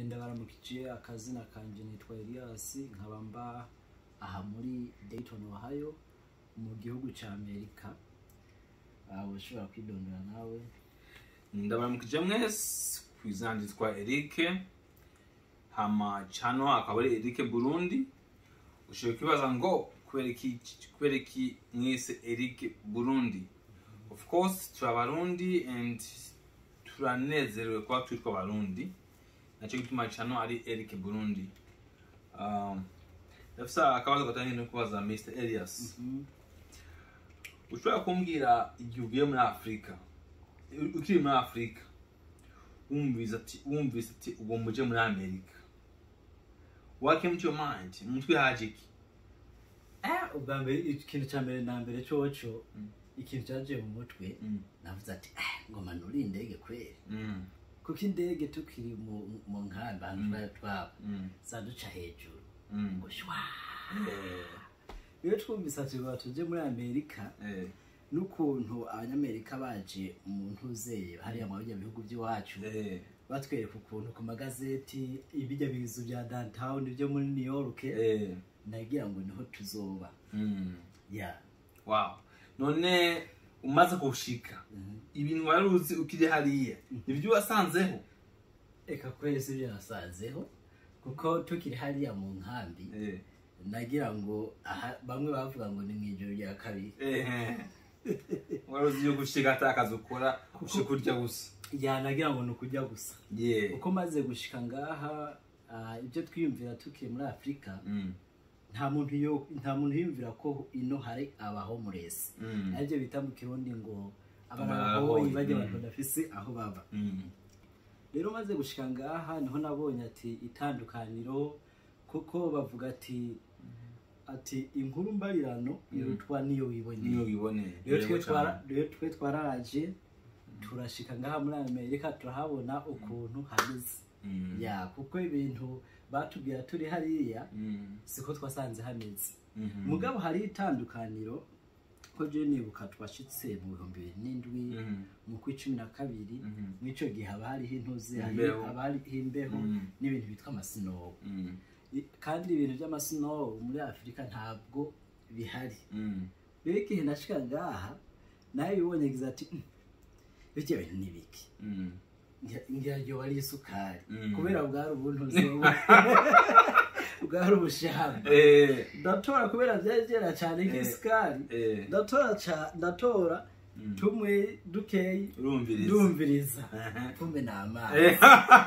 ndabaramukije akazina kanje nitwa Elias nkaba mba aha muri Dayton Ohio mu gihugu ca Amerika aho ushobora kwidondora nawe ndabaramukije mwese ku izina ryitwa Eric hama cano akaba ari Eric Burundi ushobora kwibaza ngo kubera iki kubera iki mwese Eric Burundi of course turi abarundi and turanezerewe kuba twitwa abarundi nacyo gituma cano ari Eric Burundi um, ndafise akabazo gatanye no kubaza Mr Elias ushobora kumbwira igihe ugiye muri afurika ukiri muri afurika wumvise ati wumvise ati uwo muje muri amerika what came to your mind mu mutwe haje iki eh ubwa mbere ikintu ca mbere na mbere coco Mm. ikintu caje mu mutwe Mm. navuze ati eh ngoma nuri indege kweri Mm, kuko indege tukiri mu mu nkambi ahantu Mm. twari twaba mm, zaduca hejuru mm. ngo shwa Eh, iyo twumvise ati ngo tuje muri amerika eh, n'ukuntu abanyamerika baje mu ntuzeye hariya mu bijya bihugu by'iwacu eh, batwereka ukuntu ku magazeti ibijya bizu bya downtown byo muri new york eh, nagira ngo niho tuzoba mm. ya wow none umaze kushika ibintu wari uzi ukiri hariya nibyo wasanzeho reka kwezi ibyo nasanzeho kuko tukiri hariya mu nkambi Eh, nagira ngo aha bamwe bavuga ngo ni mu ijoro rya kabiri eh. wari uzi yo gushika ata kazi ukora ushika urya gusa ya nagira ngo ni ukujya gusa yeah uko maze gushika ngaha ah, ibyo twiyumvira tukiri muri afurika Mm, nta muntu yo nta muntu yiyumvira ko ino hari abahomuresi mm, aribyo bita mu kirundi ngo Abarahoyi, abarahoyi bajya mm. abantu badafise aho baba mm. rero maze gushika ngaha niho nabonye ati itandukaniro kuko bavuga ati ati inkuru mbarirano irutwa niyo niyo wiboneye wiboneye rero twe twara- rero twe twaraje turashika ngaha muri amerika turahabona ukuntu hameze Mm, ya kuko ibintu batubwira turi hariya mm, siko twasanze hameze mhm, mugabo hari itandukaniro ko je nibuka twashitse mu bihumbi bibiri n'indwi mhm, mu kwa cumi na kabiri mhm, mw'ico gihe haba hariho intuzi Imbeho. haba hariho imbeho Mm. n'ibintu bitwa amasinowu mm, I- kandi ibintu by'amasinowu muri afurika ntabwo bihari mm. rero igihe nashika ngaha nawe bibonye gize ati "Mm, birya bintu ni biki Mm. Ngira- ngira ryo wari isukari Mm. kubera bwari ubuntuzi bwari ubushamba Eh, ndatora kubera byari byera cyane nk'isukari eh, ndatora ca- ndatora mm. tumwe dukeyi urumviriza ndumviriza Aha. kumbe ni amazi Eh,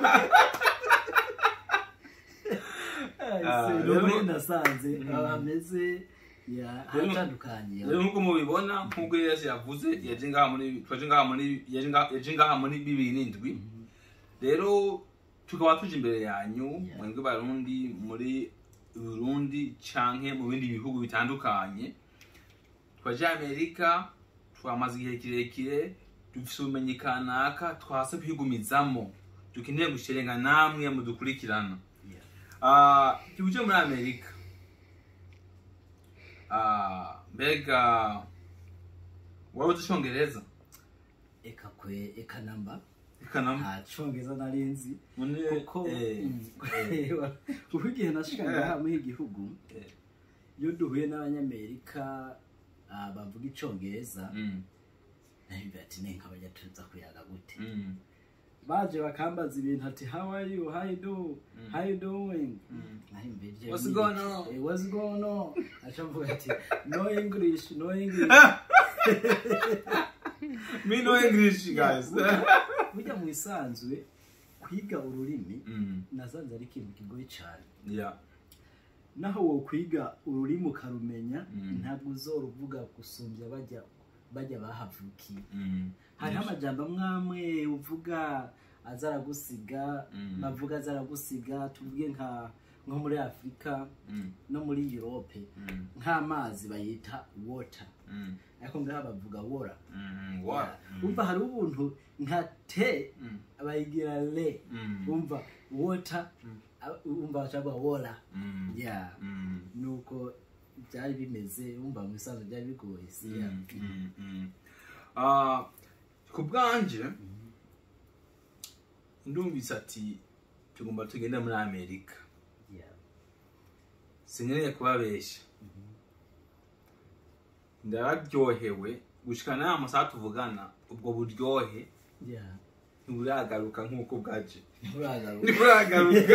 Ah, Ese, rero- nubundi nasanze Mm. abameze ya haratandukanye rero nk'uko mubibona nk'uko yesu yavuze yaje ngaha muri twaje ngaha muri yaje ngaha- yaje ngaha muri bibiri n'indwi rero tukaba tuje imbere yanyu Yeah. mwebwe barundi muri burundi canke mu bindi bihugu bitandukanye twaje amerika twamaze igihe kirekire dufise ubumenyi kanaka twase kwigumizamo dukeneye gusherenga namwe mudukurikirana Yeah. Ah, tuje muri amerika Ah, mbega wari uzi icongereza eka kwe eka namba ikanama nta congereza nari nzi None, kuko eh, mm, kuko igihe nashika ngaha muri iki gihugu eh, iyo duhuye n'abanyamerika ah, bavuga icongereza mm, nahimbe ati nenka bajya tuza kuyaga gute mm, baje bakambaza ibintu ati how are you how you do Mm. how you doing mm. nahimbe ivyo What's ni- going on? Eh, what's going on aca mvuga ati no english no english Me no English, guys. burya mu isanzwe kwiga ururimi mm, nasanze ari ikintu kigoye cyane yeah. naho wo kwiga ururimi ukarumenya Mm. ntabwo uzoruvuga gusumbya bajya bajya bahavukiye Mm, hariho yes. amajambo amwe amwe uvuga aza aragusiga Mm. bavuga aza aragusiga tuvuge nka nko muri afurika Mm, no muri europe mm, nk'amazi bayita water mm, ariko ngaha bavuga wora mm, what? Mm, umva hariho ubuntu nka te mm, bayigira le mm, umva water Mm. a- umva bacagwa wora mm, ya mm, nuko byari bimeze umva mu isanzwe byari bigoye si ya mm, mm, mm. Ah, ku bwanje ndumvise ati tugomba tugende muri amerika yeah. sinkeneye kubabeshya ndararyohewe gushika n'aya masaha tuvugana ubwo buryohe yeah. ntiburagaruka nk'uko bwaje nturagaruka ntiburagaruka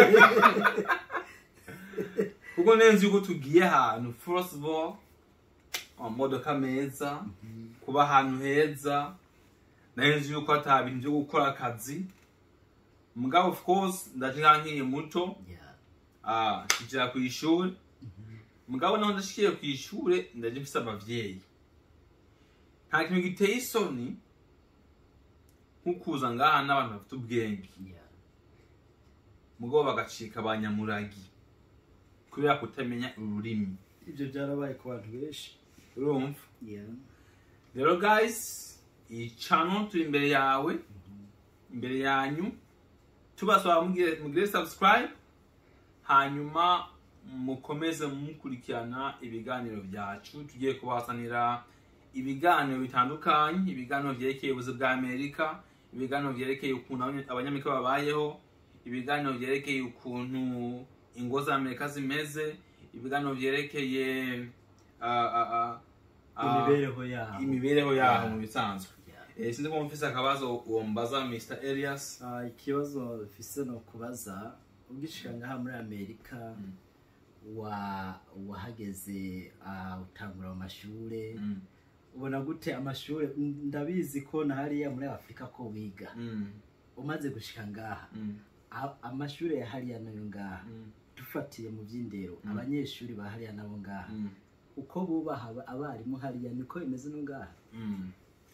kuko neza yuko tugiye ahantu first of all amamodoka meza kuba ahantu heza neza yuko ata bintu byo gukora akazi mugabo of course ndaje nkiri muto yeah. ah kijira ku ishuri mugabo naho ndashikiye ku ishuri ndaje mfise abavyeyi nta kintu giteye isoni nk'ukuza ngaha n'abantu bafite ubwenge yeah. mugabo bagacika abanyamuragi kubera kutamenya ururimi ibyo byarabaye ku bantu benshi urumva yeah. rero guys iyi channel turi imbere yawe imbere yanyu tubasaba mugire mugire subscribe hanyuma mukomeze mukurikirana ibiganiro byacu tugiye kubazanira ibiganiro bitandukanye ibiganiro byerekeye ubuzima bwa amerika ibiganiro byerekeye ukuntu abanya- abanyamerika babayeho ibiganiro byerekeye ukuntu ingo za amerika zimeze ibiganiro byerekeye ah, ah, ah, ah, imibereho yabo imibereho yaho mu bisanzwe Yeah. Eh, sinzi ko mufise akabazo uwo mbaza mr elias Ah, ikibazo mfise no kubaza ugishika ngaha muri amerika wa wahageze ah, utangura mu mashure Mm, ubona gute amashure n- ndabizi ko na hariya muri afurika ko wiga mm, umaze gushika ngaha mm, a- amashure ya hariya nayo ngaha mm, dufatiye mu by'indero Mm. abanyeshuri ba hariya nabo ngaha mm, uko bubaha aba- abarimu hariya niko bimeze no ngaha mm.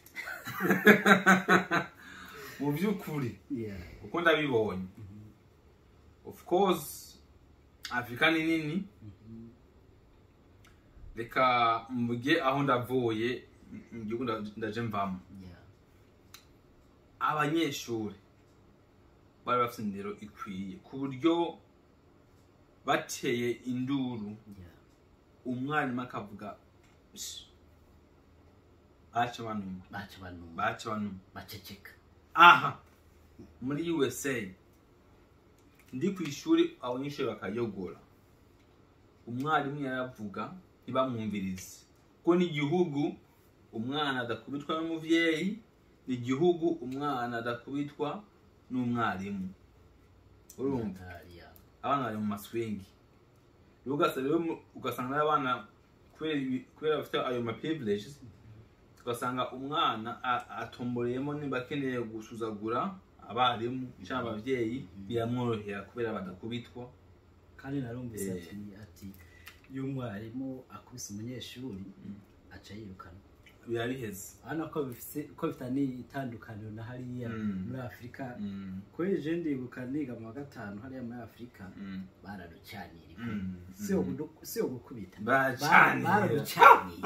mu by'ukuri yeah. uko ndabibonye of course afurika ni nini Mhm. reka mvuge aho ndavuye mu gihugu nda- ndaje mvamo yeah. abanyeshuri bari bafite indero ikwiye ku buryo bateye induru yeah. umwarimu akavuga "Sh, baca banuma baca banuma baca banuma baceceka aha muri usa ndi ku ishuri abanyeshuri bakayogora umwarimu yaravuga ntibamwumvirize kuko ni igihugu umwana adakubitwa n'umuvyeyi ni igihugu umwana adakubitwa n'umwarimu urumva Yeah. abana bari mu maswingi rero ugasa- rero mu- ugasanga n'abana kubera ibi- kubera bafite ayo ma privileges ugasanga umwana a- atomboreyemo niba akeneye gusuzagura abarimu cyangwa ababyeyi biramworohera kubera badakubitwa kandi narumvise Eh. ati ati iyo umwarimu akubise umunyeshuri aca yirukana biba biheze urabona ko bifite ko bifitanye itandukaniro na hariya Mm. muri afurika Mm, kuri je ndibuka niga mu wa gatanu hariya muri afurika mm, bararucanira mm, si yo mm. gudu- si yo gukubita Baracanira. bararucanira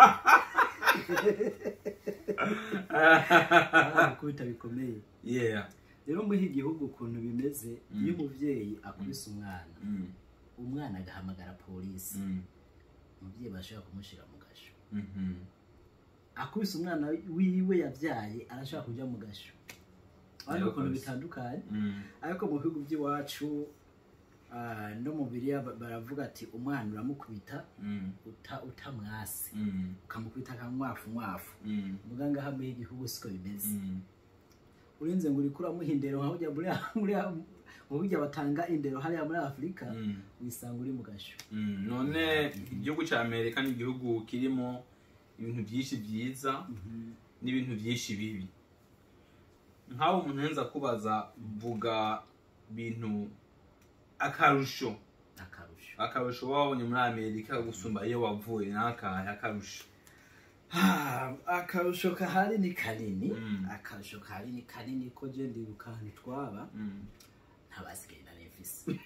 baragukubita bikomeye yeah rero muri iki gihugu ukuntu bimeze Mm. iyo umubyeyi akubise umwana Mm, umwana agahamagara polisi mm, umubyeyi bashobora kumushyira mu gasho mhm. akubise umwana wiwe yabyaye arashobora kujya mu gasho urabona Yego ukuntu kabisa. bitandukanye Mm, ariko mu bihugu by'iwacu ah, no mu biriya ba- baravuga ati umwana uramukubita mm, uta- utamwase mm, ukamukubita akamwafu mwafu mm, muga ngaha muri iki gihugu siko bimeze mm. urinze ngo uriko uramuha indero nka burya muri muri mu burya batanga indero hariya muri afurika Mm. wisanga uri mu gasho Mm, none igihugu cya amerika ni igihugu kirimo ibintu byinshi byiza n'ibintu byinshi bibi nk'aho umuntu yenza kubaza vuga bintu akarusho akarusho akarusho wabonye muri amerika gusumba iyo wavuye n'akahe akarusho Ah, akarusho kahari ni kanini Mm. akarusho kahari ni kanini ko je ndibuka ahantu twaba Mm. ntabasigaye na refisi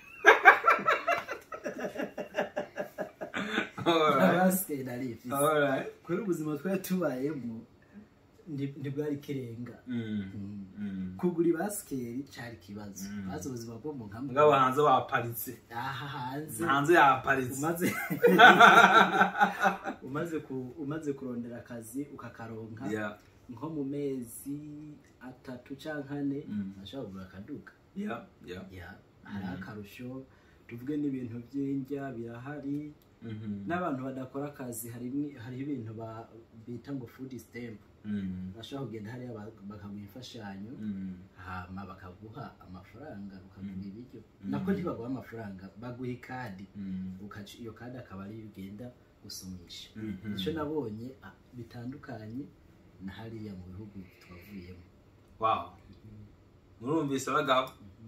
Alright. ntabasigaye na refisi Alright. kubera ubuzima twari tubayemo ndi- ntibwari kirenga Mm. Mm. Mm. kugura ibasikeri cyari ikibazo Mm. bazi ubuzima bwo mu nkambi mugabo hanze baparitse aha hanze hanze yaparitse umaze umaze ku- umaze kurondera akazi ukakaronka Yeah. nko mu mezi atatu cyangwa ane Mm. ashobora kugura akaduka Yeah. Yeah. ya hari Mhm. akarusho tuvuge n'ibintu by'indya birahari Mhm. n'abantu badakora akazi hari hariho ibintu ba- bita ngo food stamp Mhm. bashobora kugenda hariya ba- bakaguha imfashanyo Mhm. hama bakaguha amafaranga ukagura Mm. ibiryo Mm. nako ntibaguha amafaranga baguha ikadi Mhm. ukaca iyo kadi akaba ariyo ugenda gusumisha Mhm. icyo nabonye ah, bitandukanye na hariya mu bihugu twavuyemo wow murumvise abagabo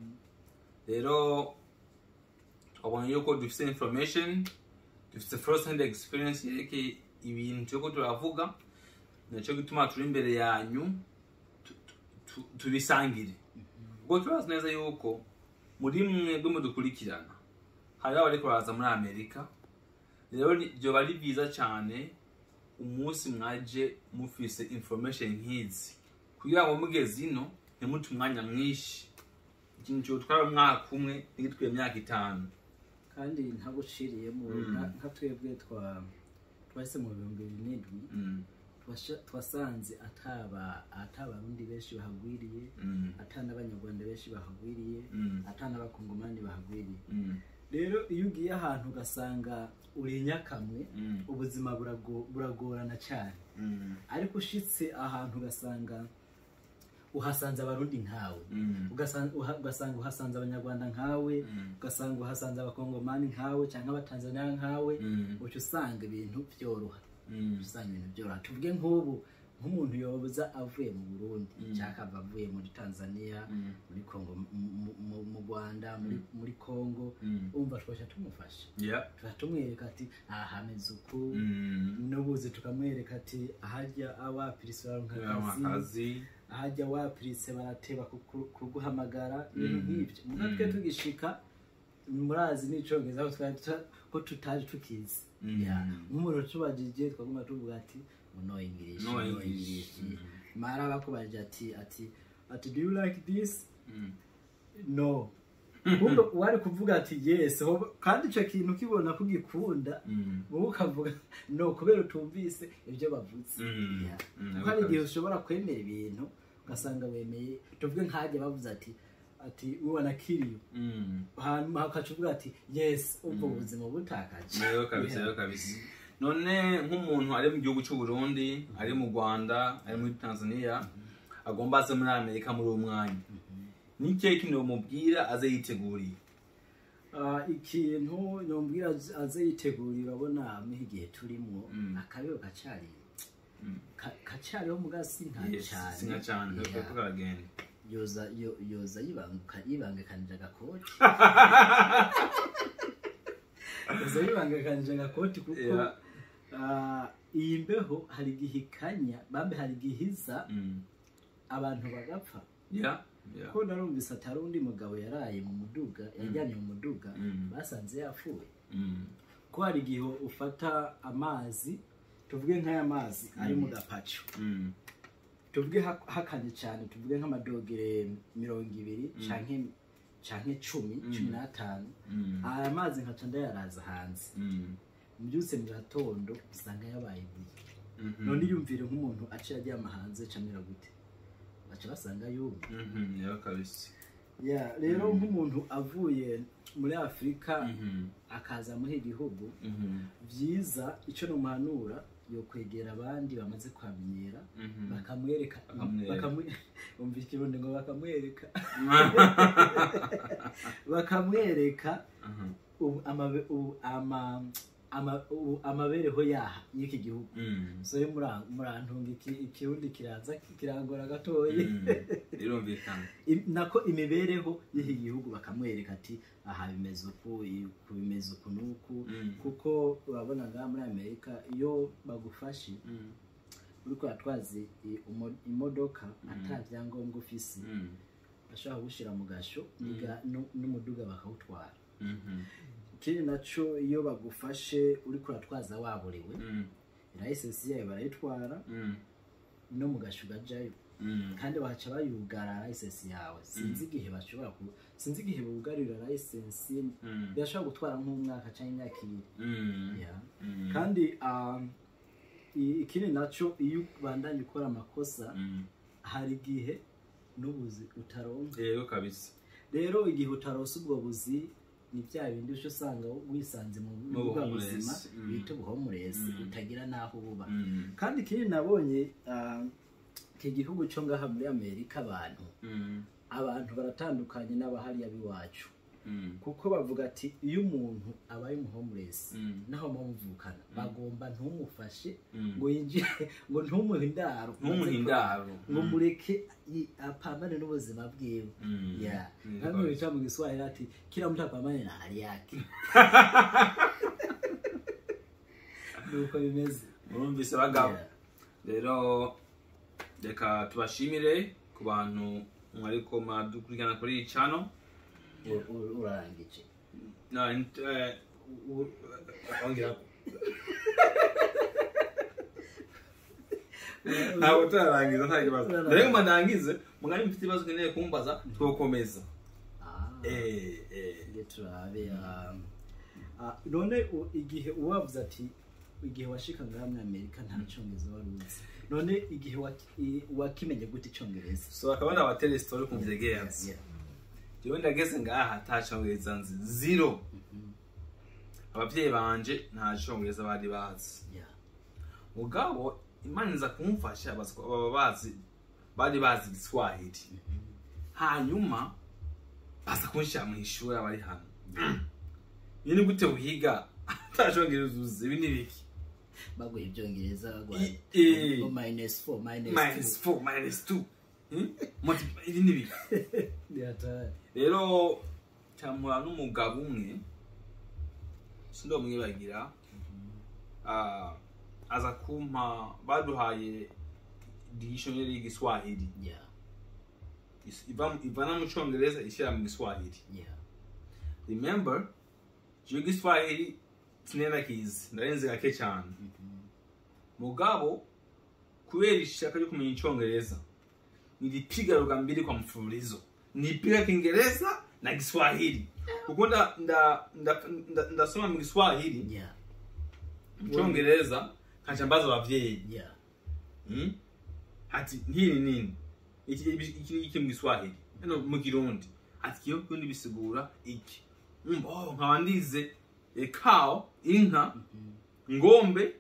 rero twabonye yuko dufite information dufite first hand experience yerekeye ibintu turiko turavuga nacyo gituma turi imbere yanyu tu- tu- tu- tubisangire ubwo turazi neza yuko muri mwebwe mudukurikirana hariho abariko baraza muri amerika rero ni- vyoba ari byiza cyane umunsi mwaje mufise information nk'izi kugira ngo mugeze ino ntimute umwanya mwinshi ikintu cyotwara umwaka umwe ntigitwaye imyaka itanu kandi ntaguciriyemo Mm. nka- nka twebwe twa twahise mu bihumbi bibiri n'indwi Mm, twasha- twasanze ataba atabarundi benshi bahagwiriye mm, ata n'abanyarwanda benshi bahagwiriye mm, ata n'abakongomani bahagwiriye mm, rero iyo ugiye ahantu ugasanga uri inyakamwe mm, ubuzima burago- buragorana cyane mm, ariko ushitse ahantu ugasanga uhasanze abarundi nkawe mm, ugasanga uha- ugasanga uhasanze abanyarwanda nkawe mm, ugasanga uhasanze abakongomani nkawe cyangwa abatanzaniya nkawe mm, uca usanga ibintu byoroha mm, uca usanga ibintu byoroha tuvuge nk'ubu nk'umuntu yoza avuye mu burundi Mm. cyangwa akava avuye muri tanzania mm, muri kongo mu- mu- mu- mu rwanda muri, muri kongo mm. umva twaca tumufasha Yeah. tuba tumwereka ati aha hameze uku Mm. n'ubuzi tukamwereka ati ahajya awapirise baronka akazi akazi ahajya wapirise barateba kuku- kuguhamagara ibintu Mm. nk'ibyo muga Mm. twe tugishika murazi n'icongereza ko twari tuta- ko tutari tukizi Mm. Ya, nk'umuntu tubajije twaguma tuvuga ati no english No no English. english Mm. mara bakubajije ati ati ati do you like this Mm. no kumbe wari kuvuga ati yes hoba- kandi icyo kintu ukibona ko ugikunda Mm. wowe ukavuga no kubera utumvise ibyo bavuze Mm. Yeah. Mm. kuko hari igihe ushobora kwemera ibintu ugasanga wemeye tuvuge nkajya bavuze ati ati ubona kiriyo Mm. hanyuma ukaca uvuga ati yes ubwo Mm. buzima butakaje rero kabisa Yeah. rero kabisa none nk'umuntu ari mu gihugu cy'u Burundi ari mu Rwanda ari muri Tanzania agomba aze muri Amerika muri uwo mwanya ni ikihe kintu bamubwira aze yiteguriye Ah, ikintu yombwira aze- aze yitegurira urabona muri igihe turimo Mm. akabeho kacari Mm. ka- kacariho mugasi nka Yes, cyane si nka cyane Yeah. kuko karagenda yoza yo- yoza yibanguka yibangakanije agakoti yoza yibangakanije agakoti kuko Yeah. ah, iyi mbeho hari igihe ikanya bambe hari igihe iza Mm. abantu bagapfa Yeah. Yeah. ko narumvise atari undi mugabo yaraye mu muduga yajyanye mu muduga Mm. basanze yapfuye Mm. ko hari igihe ufata amazi tuvuge nk'aya mazi ari mu gapaco Mm. tuvuge ha- hakanye cyane tuvuge nk'amadogere mirongo ibiri Mm. canke canke cumi Mm. cumi n'atanu Mm. aya mazi nkaca ndayaraza hanze Mm. mbyutse mu gatondo usanga yabaye ibuye Mhm. none iyumvire nk'umuntu aciye aryama hanze camera gute baca basanga yumye Mhm. Yeah, kabisa ya rero Mm. nk'umuntu avuye muri afurika Mhm. akaza muri iki gihugu Mhm. byiza icyo numuhanura yo kwegera abandi bamaze kwamenyera Mhm. bakamwereka Bakamwereka. bakamwe- umva ikirundi ngo bakamwereka bakamwereka Mhm. ubu- amabe- ubu- ama- ama- ubu- amabereho yaha y'iki gihugu Mm. so rero mura- murantunga iki- ikirundi kiraza kirangora gatoya Mm. birumvikana Im- nako imibereho y'iki gihugu bakamwereka ati aha bimeze uku i- uku bimeze uku n'uku Mm. kuko urabona ngaha muri amerika iyo bagufashe Mm. uriko uratwaza i- umo- imodoka Mm. ata byangombwa ufise Mm. bashobora kugushyira mu gasho Mm. niga- nu- n'umuduga bakawutwara Mhm. ikindi naco iyo bagufashe uriko uratwaza waburiwe Mm. layisensi yayo barayitwara Mm. no mu gasho ugajayo Mm. kandi baca bayugara layisensi yawe sinzi igihe bashobora ku sinzi igihe bugarira layisensi Mm. birashobora gutwara nk'umwaka cyangwa imyaka ibiri Mm. Yeah. Mm. kandi um, i- ikindi naco iyo ubandanye ukora amakosa Mm. hari igihe n'ubuzi utaronka rero kabisa rero igihe utarose ubwo buzi ni bya bindi uca usanga wisanze mu Mu bwa buhomurezi, buzima mm. bita ubuhomurezi Mm. utagira n'aho uba Mm. kandi ikindi nabonye ah, iki gihugu cyo ngaha muri amerika abantu Mm. abantu baratandukanye n'abahariya b'iwacu Mm. kuko bavuga ati iyo umuntu abaye umuhomurezi Mm. naho mumuvukana bagomba ntumufashe Mm. ngo yinjire ngo ntumuhe indaro ntumuhe indaro ngo Mm. mureke yi- apambane n'ubuzima bwiwe Mm. ya Mm. nkamwe bica mu giswahili ati kila mtu apambane na hali yake nuko bimeze murumvise bagabo Yeah. rero reka tubashimire ku bantu mwariko muradukurikirana kuri iyi channel U- u- urarangije Na, int- eh, u- u- ongera ntabwo turarangiza nta kibazo Turarangiza. rero ngo ndangize mugari mufite ibibazo ukeneye kumbaza twokomeza Ah. Eh, eh. Nge turabe um, ah, none u- igihe uwavuze ati igihe washika ngaha muri amerika nta cyongereza wari uzi none igihe waki- i- wakimenye gute icyongereza so akaba ari abaterestori ku mvyegeya Yeah. jewe ndageze ngaha ata congereza nzi zero Mhm. abavyeyi banje nta congereza bari bazi Yeah. mugabo imana iza kumfasha bazi ko baba bazi bari bazi igiswahili hanyuma baza kunshira mu ishuri abari hano iyo ni gute wiga ata congereza uzi ibi ni biki baguha ibyongereza baguha I- eh. ngo minus four minus minus four minus two Hmm? Multiply- ibi ni biki two rero cyampura n'umugabo umwe sindomwibagira Ah, aza kumpa baduhaye dictionary y'igiswahili yeah Is- iva- ivana mu cyongereza ishyira mu giswahili yeah remember icyo giswahili sinenda kizi ndarenze gake cyane mugabo kubera ishaka ryo kumenya icyongereza nilipiga lugha mbili kwa mfululizo nilipiga kiingereza na kiswahili kuko nda- nda- nda- nda- ndasoma mu kiswahili yeah mu cyongereza nkaca mbaza abavyeyi yeah Mm? ati nkiri nini iki iki- iki iki mu giswahili no mu kirundi ati kiyo kundi bisigura iki umva oh nkaba ndize e cow inka ngombe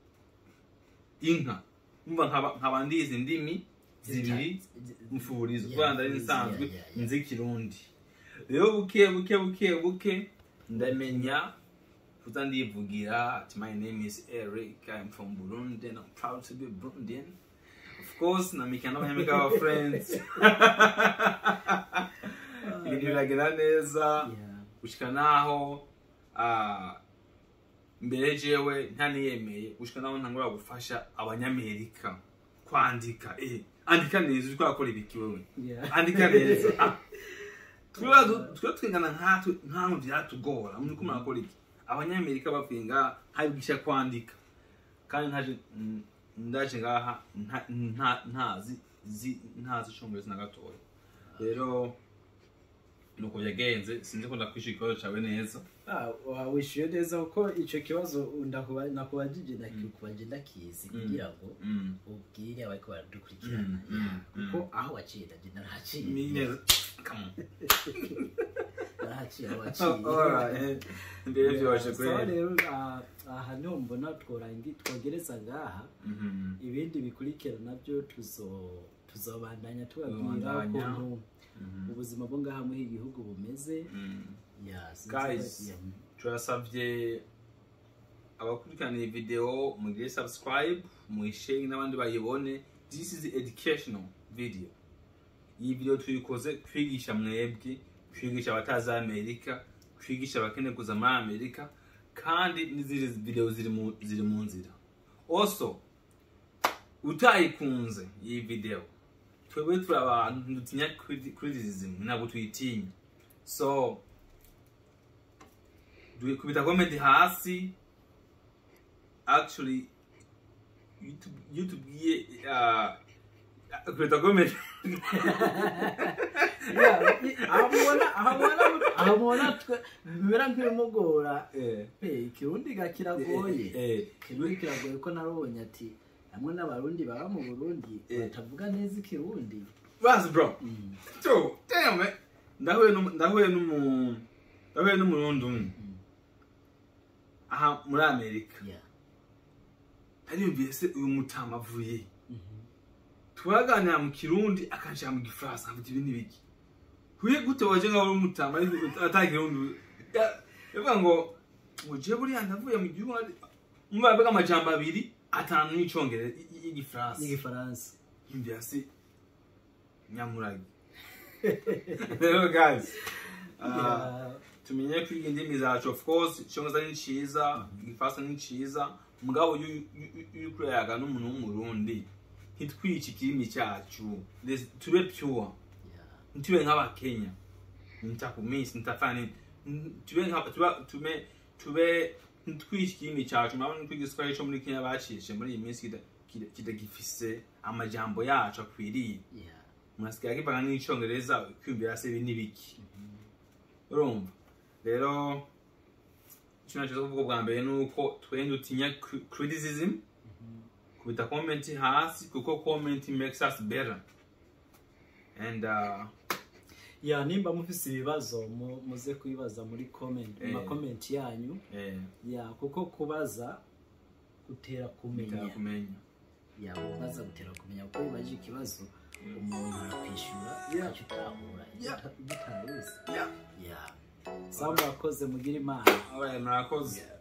inka umva nkaba nkaba ndize indimi zibiri mfurizo Yeah, kubera ndari yeah, nsanzwe yeah, yeah. nzi kirundi rero buke buke buke buke ndamenya kuza ndivugira ati my name is eric i'm from burundi and i'm proud to be burundian of course namika n'abanyamika aba friends ibintu biragenda neza yeah gushika naho ah, mbere jewe ntaniyemeye gushika naho ntangura gufasha abanyamerika kwandika eh andika neza uriko urakora ibiki wewe yeah andika neza Ah, twibaza- twe twigana nkatwe nkaho byatugora muriko murakora iki abanyamerika bavuye ngaha ntabigisha kwandika kandi ntaje mm, ndaje ngaha nta- nta- ntazi zi- ntazi icongereza na gatoya rero nuko yagenze sinzi ko ndakwishyura ikibazo cyawe neza Ah, wa- wishyuye neza kuko icyo kibazo ndakuba- nakubajije nakubajije ndakizi Mm. kugira ngo Mm. ubwire abariko baradukurikirana Mm, mm, Yeah. kuko aho waciye ndaje Ni narahaciye neza Come on. narahaciye aho Oh, waciye alright. mbere byoroshye Yeah, so kweli rero ah, aha niho mbona tworangi- twogereza ngaha Mhm. ibindi bikurikira nabyo tuzo tuzobandanya tubabwira Tuzobandanya. ukuntu Mhm. ubuzima bwo ngaha muri iki gihugu bumeze Mm. Yeah, sinzi Guys, ko- yeah. turasabye abakurikirana iyi video mugire subscribe muyisharing n'abandi bayibone this is educational video iyi video tuyikoze kwigisha mwebwe kwigisha abatazi amerika kwigisha abakeneye kuza muri amerika kandi n'izindi video ziri mu, ziri mu nzira also utayikunze iyi video twebwe turi abantu dutinya criti- criticism ntabwo tuyitinya so du- kubita comment hasi actually youtube youtube ye uh, kubita comment Yeah, i- aho mubona- aho mubona- aho mubona twe bimera nk'ibimugora eh Eh, ikirundi ga kiragoye eh ikirundi kiragoye ko narabonye ati hamwe n'abarundi baba mu burundi Eh. batavuga neza ikirundi Bas bro Mm. so damn it ndahuye n'umu- ndahuye n'umu ndahuye n'umurundi umwe Mm. aha muri amerika Yeah. nariyumviye se uyu mutama avuye he? Mhm. turaganira mu kirundi akanshira mu gifaransa nkavuga ibi n'ibiki huye gute waje nkaho uri umutama ata kirundi Ya- yavuga ngo ngo je buriya ndavuye mu gihugu mba yavuga amajambo abiri atanu n'icongereza y- y- y'igifaransa n'igifaransa yumvira se nyamurage rero guys ah, Yeah. tumenye kwiga indimi zacu of course icyongereza ni ciza igifaransa ni ciza mugabo iyo iyo uriko urayaga n'umuntu w'umurundi ntitwice ikirimi cyacu Let's- tube pure Yeah. ntitube nk'abakenya nitakumisi nitafana nini N- tube nka tuba tube tube ntitwice ikirimi cyacu murabona ko igiswahili cyo muri kenya bacishe muri iyi minsi kita- kita- kitagifise amajambo yacu akwiriye Yeah. munasigaye akivanga n'icyongereza kwiyumvira se ibi n'ibiki urumva rero icyo nacyo kuvuga bwa mbere ni uko twende dutinya cri- criticism kubita comment hasi kuko comment makes us better and uh, ya nimba mufise ibibazo mu- muze kubibaza muri comment mu Eh. makomenti yanyu eh, ya kuko kubaza gutera kumenya bitera kumenya ya kubaza gutera kumenya kuko bibaje ikibazo umuntu arakwishura Yeah. icyo utahura Yeah. ugitaruzi yeah ya sawa murakoze mugire imana alright murakoze